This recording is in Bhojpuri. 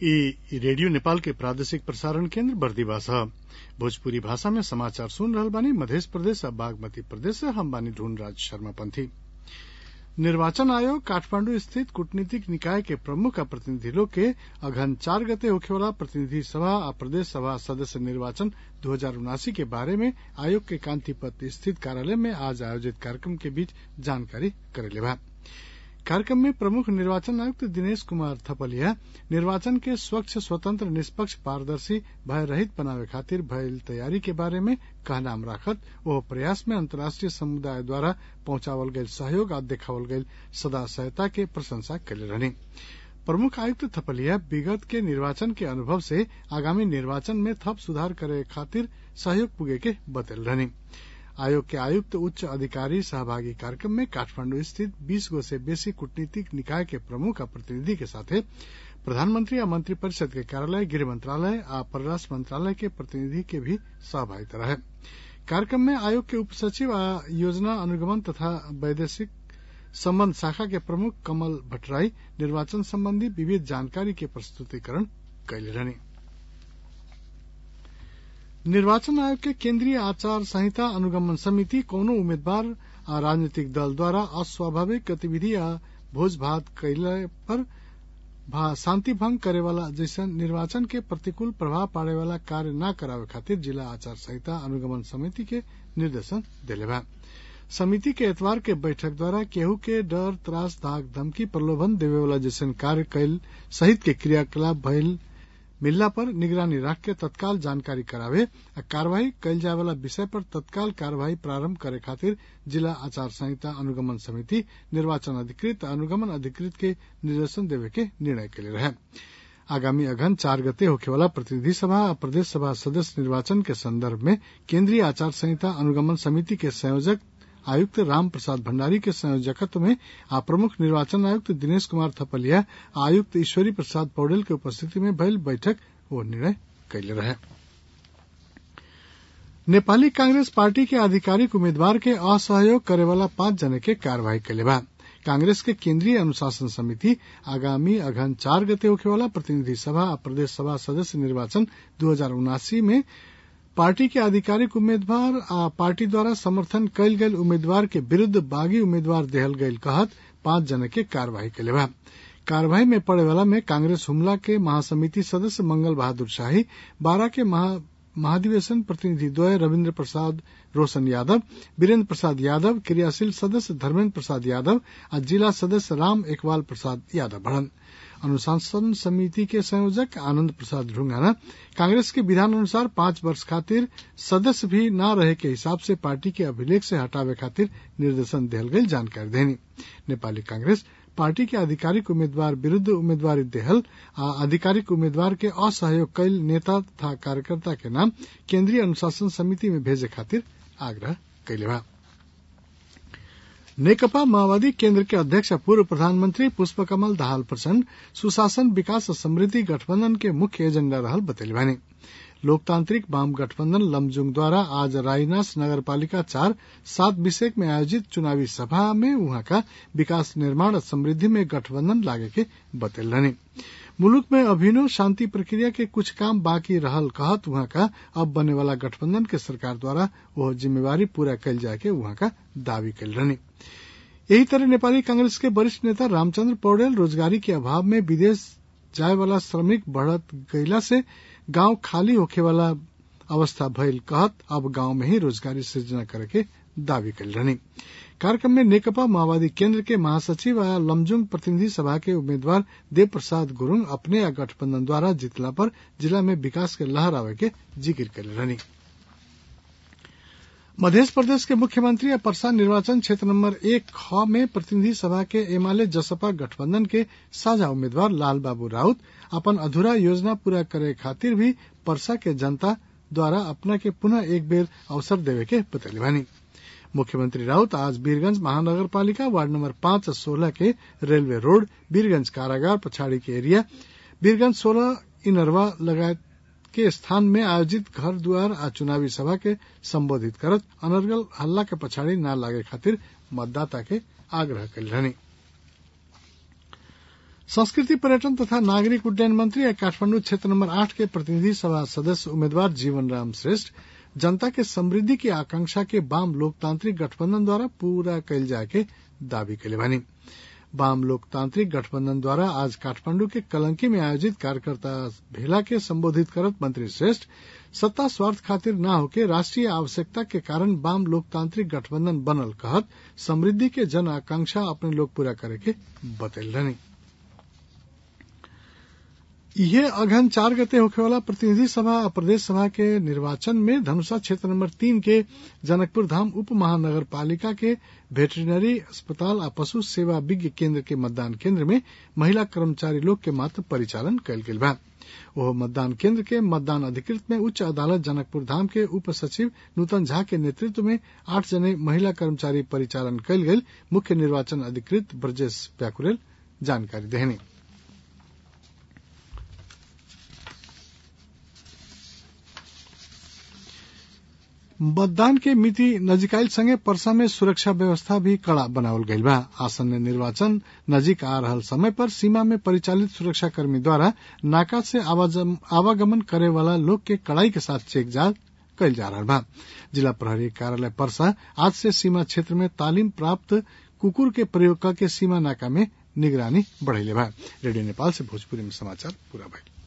इ रेडियो नेपाल के प्रादेशिक प्रसारण केन्द्र बर्दिवास ह भोजपुरी भाषा में समाचार सुन रहल बानी मधेश प्रदेश आ बागमती प्रदेश से हम बानी ढूंढराज शर्मा पंथी निर्वाचन आयोग काठमांडू स्थित कूटनीतिक निकाय के प्रमुख आ प्रतिनिधि लोग के अगहन चार गते होखेवाला प्रतिनिधि सभा आ प्रदेश सभा सदस्य निर्वाचन दू हजार उनासी के बारे में आयोग के कांतिपत स्थित कार्यालय में आज आयोजित कार्यक्रम के बीच जानकारी करेले बा कार्यक्रम में प्रमुख निर्वाचन आयुक्त दिनेश कुमार थपलिया निर्वाचन के स्वच्छ स्वतंत्र निष्पक्ष पारदर्शी भय रहित बनावे खातिर भइल तैयारी के बारे में कहनाम राखत ओह प्रयास में अंतर्राष्ट्रीय समुदाय द्वारा पहुंचावल गयल सहयोग आ देखावल गयल सदा सहायता के प्रशंसा कैले रहनी प्रमुख आयुक्त थपलिया विगत के निर्वाचन के अनुभव से आगामी निर्वाचन में थप सुधार करे खातिर सहयोग पुगे के बतल रहनी आयोग के आयुक्त उच्च अधिकारी सहभागी कार्यक्रम में काठमांडू स्थित बीस गो से बेसी कूटनीतिक निकाय के प्रमुख आ प्रतिनिधि के साथे प्रधानमंत्री आ मंत्री परिषद के कार्यालय गृह मंत्रालय आ परराष्ट्र मंत्रालय के प्रतिनिधि के भी सहभागिता रहे कार्यक्रम में आयोग के उप सचिव आ योजना अनुगमन तथा वैदेशिक संबंध शाखा के प्रमुख कमल भट्टराई निर्वाचन संबंधी विविध जानकारी के प्रस्तुतिकरण कैले रहनी निर्वाचन आयोग के केंद्रीय आचार संहिता अनुगमन समिति कौनो उम्मीदवार आ राजनीतिक दल द्वारा अस्वाभाविक गतिविधि आ भोज भात कैले पर शांति भंग करे वाला जैसन निर्वाचन के प्रतिकूल प्रभाव पाड़े वाला कार्य न करावे खातिर जिला आचार संहिता अनुगमन समिति के निर्देशन दिले बा समिति के एतवार के बैठक द्वारा केहू के डर त्रास धाक धमकी प्रलोभन देवे वाला जैसन कार्य कैल सहित के क्रियाकलाप भइल मिलला पर निगरानी राख के तत्काल जानकारी करावे आ कार्यवाही कैल जाए वाला विषय पर तत्काल कार्यवाही प्रारंभ करे खातिर जिला आचार संहिता अनुगमन समिति निर्वाचन अधिकृत अनुगमन अधिकृत के निर्देशन देवे के निर्णय कैले रहे आगामी अघन चार गते होखेवाला प्रतिनिधि सभा आ प्रदेश सभा सदस्य निर्वाचन के संदर्भ में केंद्रीय आचार संहिता अनुगमन समिति के संयोजक आयुक्त राम प्रसाद भंडारी के संयोजकत्व में आ प्रमुख निर्वाचन आयुक्त दिनेश कुमार थपलिया आयुक्त ईश्वरी प्रसाद पौडेल के उपस्थिति में भइल बैठक वो निर्णय कैले रहे नेपाली कांग्रेस पार्टी के आधिकारिक उम्मीदवार के असहयोग करे वाला पांच जने के कार्यवाही कैले बा कांग्रेस के केंद्रीय अनुशासन समिति आगामी अघन चार गते होखेवाला प्रतिनिधि सभा आ प्रदेश सभा सदस्य निर्वाचन दू हजार उनासी में पार्टी के आधिकारिक उम्मीदवार आ पार्टी द्वारा समर्थन कैल गयल उम्मीदवार के विरूद्ध बागी उम्मीदवार देहल गयल कहत पांच जने के कार्यवाही कैले बा कार्यवाही में पड़े वाला में कांग्रेस हुमला के महासमिति सदस्य मंगल बहादुर शाही बारह के महा महाधिवेशन प्रतिनिधि द्वय रविन्द्र प्रसाद रोशन यादव वीरेंद्र प्रसाद यादव क्रियाशील सदस्य धर्मेन्द्र प्रसाद यादव आ जिला सदस्य राम एकवाल प्रसाद यादव बढ़न अनुशासन समिति के संयोजक आनंद प्रसाद ढुंगाना कांग्रेस के विधान अनुसार पांच वर्ष खातिर सदस्य भी न रहे के हिसाब से पार्टी के अभिलेख से हटावे खातिर निर्देशन दिहल गई जानकारी देनी नेपाली कांग्रेस पार्टी के आधिकारिक उम्मीदवार विरूद्ध उम्मीदवारी देहल आ आधिकारिक उम्मीदवार के असहयोग कैल नेता तथा कार्यकर्ता के नाम केंद्रीय अनुशासन समिति में भेजे खातिर आग्रह कैले बा नेकपा माओवादी केंद्र के अध्यक्ष पूर्व प्रधानमंत्री पुष्पकमल दाहाल प्रचंड सुशासन विकास और समृद्धि गठबंधन के मुख्य एजेंडा रहल बतैली बानी लोकतांत्रिक वाम गठबंधन लमजुंग द्वारा आज रायनास नगर पालिका चार सात विषेक में आयोजित चुनावी सभा में वहां का विकास निर्माण और समृद्धि में गठबंधन लागे के बतल रहनी मुलुक में अभिनव शांति प्रक्रिया के कुछ काम बाकी रहल कहत वहां का अब बने वाला गठबंधन के सरकार द्वारा वह जिम्मेवारी पूरा कैल जाए के वहां का दावी कैल रहनी यही तरह नेपाली कांग्रेस के वरिष्ठ नेता रामचंद्र पौडेल रोजगारी के अभाव में विदेश जाए वाला श्रमिक बढ़त गईला से गांव खाली होखे वाला अवस्था भइल कहत अब गांव में ही रोजगारी सृजना करे के दावी कैल रहनी कार्यक्रम में नेकपा माओवादी केंद्र के महासचिव आ लमजुंग प्रतिनिधि सभा के उम्मीदवार देव प्रसाद गुरुंग अपने या गठबंधन द्वारा जीतला पर जिला में विकास के लहर आवे के जिक्र कैले रहनी मध्य प्रदेश के मुख्यमंत्री या परसा निर्वाचन क्षेत्र नंबर एक ख में प्रतिनिधि सभा के एमाले जसपा गठबंधन के साझा उम्मीदवार लाल बाबू राउत अपन अधूरा योजना पूरा करे खातिर भी परसा के जनता द्वारा अपना के पुनः एक बेर अवसर देवे के बतैली बानी मुख्यमंत्री राउत आज वीरगंज महानगर पालिका वार्ड नंबर पांच और सोलह के रेलवे रोड वीरगंज कारागार पछाड़ी के एरिया वीरगंज सोलह इनरवा लगायत के स्थान में आयोजित घर द्वार आ चुनावी सभा के संबोधित करत अनर्गल हल्ला के पछाड़ी न लागे खातिर मतदाता के आग्रह कल रहनी संस्कृति पर्यटन तथा नागरिक उड्डयन मंत्री या काठमांडू क्षेत्र नंबर आठ के प्रतिनिधि सभा सदस्य उम्मीदवार जीवन राम श्रेष्ठ जनता के समृद्धि की आकांक्षा के वाम लोकतांत्रिक गठबंधन द्वारा पूरा कैल जाए के दावी कैले बानी वाम लोकतांत्रिक गठबंधन द्वारा आज काठमांडू के कलंकी में आयोजित कार्यकर्ता भेला के संबोधित करत मंत्री श्रेष्ठ सत्ता स्वार्थ खातिर न होके राष्ट्रीय आवश्यकता के कारण वाम लोकतांत्रिक गठबंधन बनल कहत समृद्धि के जन आकांक्षा अपने लोग पूरा करे के बतैल रहनी इहे अगहन चार गते होखेवाला प्रतिनिधि सभा और प्रदेश सभा के निर्वाचन में धनुषा क्षेत्र नंबर तीन के जनकपुर धाम उप महानगर पालिका के वेटरिनरी अस्पताल आ पशु सेवा विज्ञ केंद्र के मतदान केंद्र में महिला कर्मचारी लोग के मात्र परिचालन कयल गेल बा ओह मतदान केंद्र के मतदान अधिकृत में उच्च अदालत जनकपुर धाम के उप सचिव नूतन झा के नेतृत्व में आठ जने महिला कर्मचारी परिचालन कयल गेल मुख्य निर्वाचन अधिकृत ब्रजेश व्याकुरेल जानकारी देहनी मतदान के मिति नजिकाइल संगे परसा में सुरक्षा व्यवस्था भी कड़ा बनावल गईल बा आसन्न निर्वाचन नजीक आ रहल समय पर सीमा में परिचालित सुरक्षा कर्मी द्वारा नाका से आवागमन करे वाला लोग के कड़ाई के साथ चेक जांच कईल जा रहा बा जिला प्रहरी कार्यालय परसा आज से सीमा क्षेत्र में तालीम प्राप्त कुकुर के प्रयोग करके सीमा नाका में निगरानी बढ़ेले बा रेडियो नेपाल से भोजपुरी में समाचार पूरा भइल